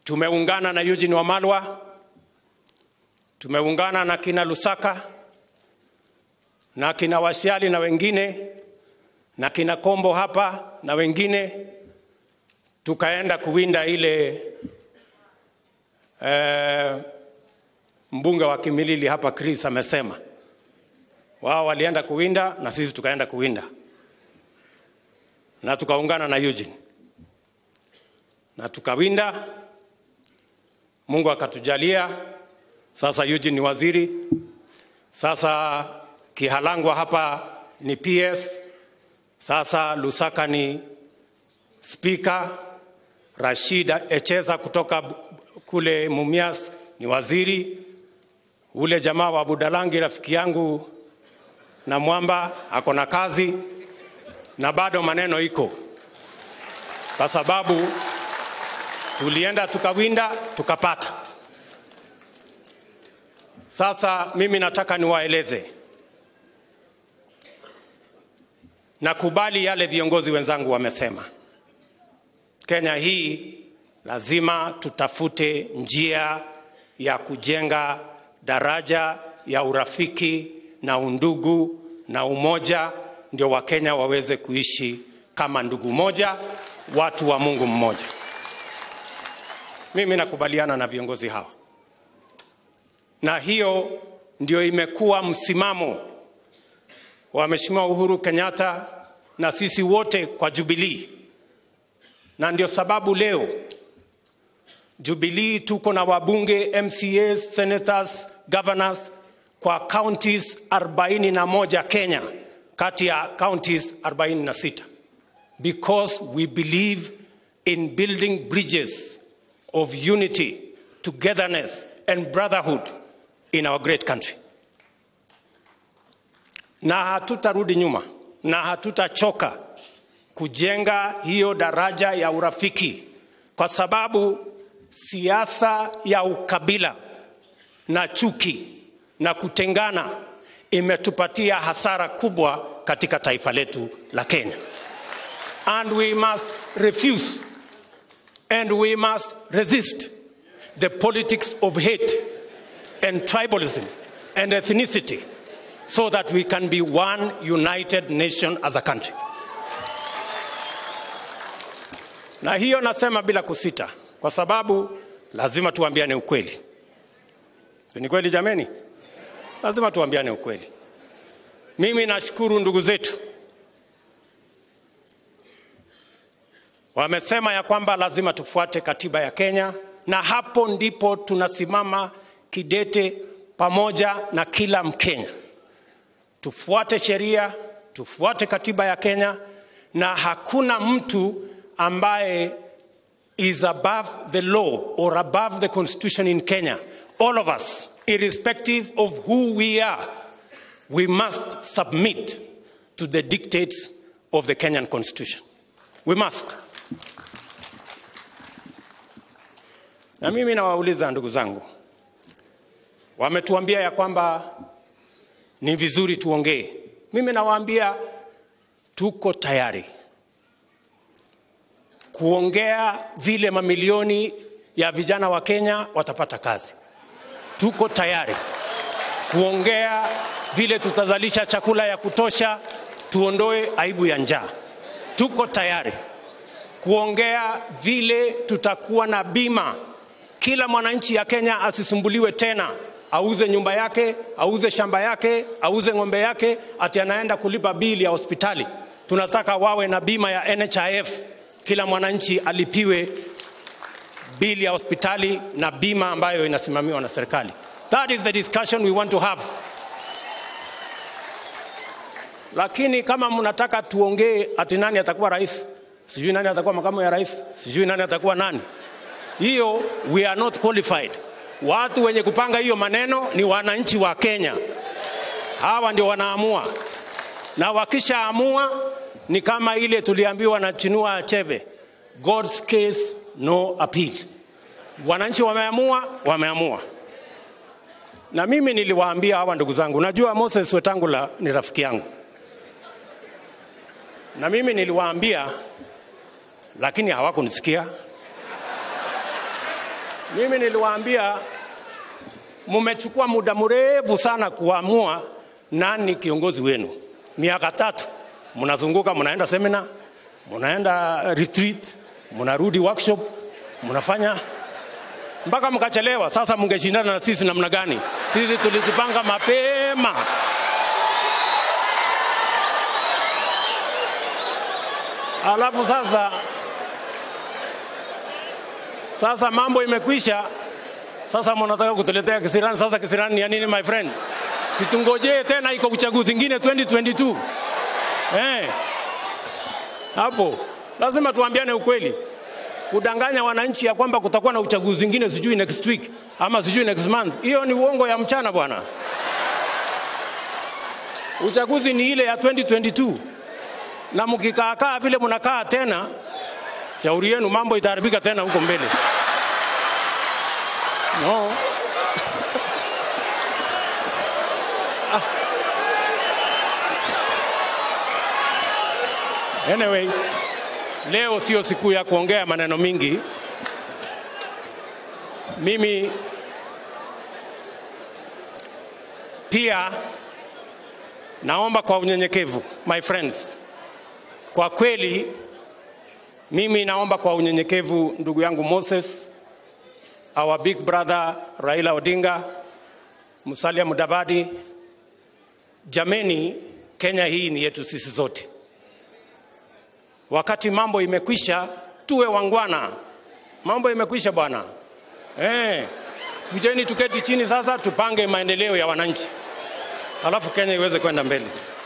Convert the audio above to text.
Tumeungana na Eugene Wamalwa, tumeungana na kina Lusaka na kina Wasiali na wengine na kina Kombo hapa na wengine, tukaenda kuwinda ile eh, mbunge wa Kimilili hapa Chris amesema wao walienda kuwinda na sisi tukaenda kuwinda na tukaungana na Eugene na tukawinda. Mungu akatujalia, sasa Eugene ni waziri, sasa Kihalangwa hapa ni PS, sasa Lusaka ni spika, Rashid Echeza kutoka kule Mumias ni waziri, ule jamaa wa Budalangi rafiki yangu na Mwamba ako na kazi, na bado maneno iko, kwa sababu tulienda tukawinda tukapata. Sasa mimi nataka niwaeleze, nakubali yale viongozi wenzangu wamesema. Kenya hii lazima tutafute njia ya kujenga daraja ya urafiki na undugu na umoja, ndio Wakenya waweze kuishi kama ndugu moja, watu wa Mungu mmoja. Mimi nakubaliana na viongozi hawa, na hiyo ndio imekuwa msimamo wa Mheshimiwa Uhuru Kenyatta na sisi wote kwa Jubilee, na ndio sababu leo Jubilee tuko na wabunge, MCAs, senators, governors kwa counties 41 Kenya kati ya counties 46 because we believe in building bridges of unity, togetherness and brotherhood in our great country. Na hatutarudi nyuma na hatutachoka kujenga hiyo daraja ya urafiki kwa sababu siasa ya ukabila na chuki na kutengana imetupatia hasara kubwa katika taifa letu la Kenya. And we must refuse and we must resist the politics of hate and tribalism and ethnicity so that we can be one united nation as a country. Na hiyo nasema bila kusita kwa sababu lazima tuambiane ukweli. Si ni kweli jameni? Lazima tuambiane ukweli. Mimi nashukuru ndugu zetu wamesema ya kwamba lazima tufuate katiba ya Kenya, na hapo ndipo tunasimama kidete pamoja na kila Mkenya. Tufuate sheria, tufuate katiba ya Kenya, na hakuna mtu ambaye is above the law or above the constitution in Kenya. All of us, irrespective of who we are, we must submit to the dictates of the Kenyan constitution. We must. Na mimi nawauliza ndugu zangu, wametuambia ya kwamba ni vizuri tuongee. Mimi nawaambia tuko tayari kuongea vile mamilioni ya vijana wa Kenya watapata kazi. Tuko tayari kuongea vile tutazalisha chakula ya kutosha, tuondoe aibu ya njaa. Tuko tayari kuongea vile tutakuwa na bima, kila mwananchi ya Kenya asisumbuliwe tena auze nyumba yake, auze shamba yake, auze ng'ombe yake, ati anaenda kulipa bili ya hospitali. Tunataka wawe na bima ya NHIF, kila mwananchi alipiwe bili ya hospitali na bima ambayo inasimamiwa na serikali. That is the discussion we want to have. Lakini kama mnataka tuongee ati nani atakuwa rais, sijui nani atakuwa makamu ya rais, sijui nani atakuwa nani, hiyo we are not qualified. Watu wenye kupanga hiyo maneno ni wananchi wa Kenya. Hawa ndio wanaamua, na wakishaamua ni kama ile tuliambiwa na Chinua Achebe, God's case no appeal. Wananchi wameamua, wameamua. Na mimi niliwaambia hawa ndugu zangu, najua Moses Wetangula ni rafiki yangu, na mimi niliwaambia, lakini hawakunisikia Mimi niliwaambia mmechukua muda mrefu sana kuamua nani kiongozi wenu. Miaka tatu mnazunguka, mnaenda seminar, mnaenda retreat, mnarudi workshop, mnafanya mpaka mkachelewa. Sasa mngeshindana na sisi namna gani? Sisi tulijipanga mapema. Alafu sasa sasa mambo imekwisha. Sasa mnataka kutuletea kisirani. Sasa kisirani ni ya nini my friend? Situngojee tena, iko uchaguzi ingine 2022 eh, hapo lazima tuambiane ukweli. Kudanganya wananchi ya kwamba kutakuwa na uchaguzi ingine sijui next week ama sijui next month, hiyo ni uongo ya mchana bwana. Uchaguzi ni ile ya 2022 na mkikaakaa vile mnakaa tena, shauri yenu, mambo itaharibika tena huko mbele. No. Anyway, leo sio siku ya kuongea maneno mingi. Mimi pia naomba kwa unyenyekevu, my friends, kwa kweli mimi naomba kwa unyenyekevu, ndugu yangu Moses, our big brother Raila Odinga, Musalia Mudavadi, jameni, Kenya hii ni yetu sisi zote. Wakati mambo imekwisha, tuwe wangwana. Mambo imekwisha bwana. Eh, kujeni tuketi chini sasa, tupange maendeleo ya wananchi, alafu Kenya iweze kwenda mbele.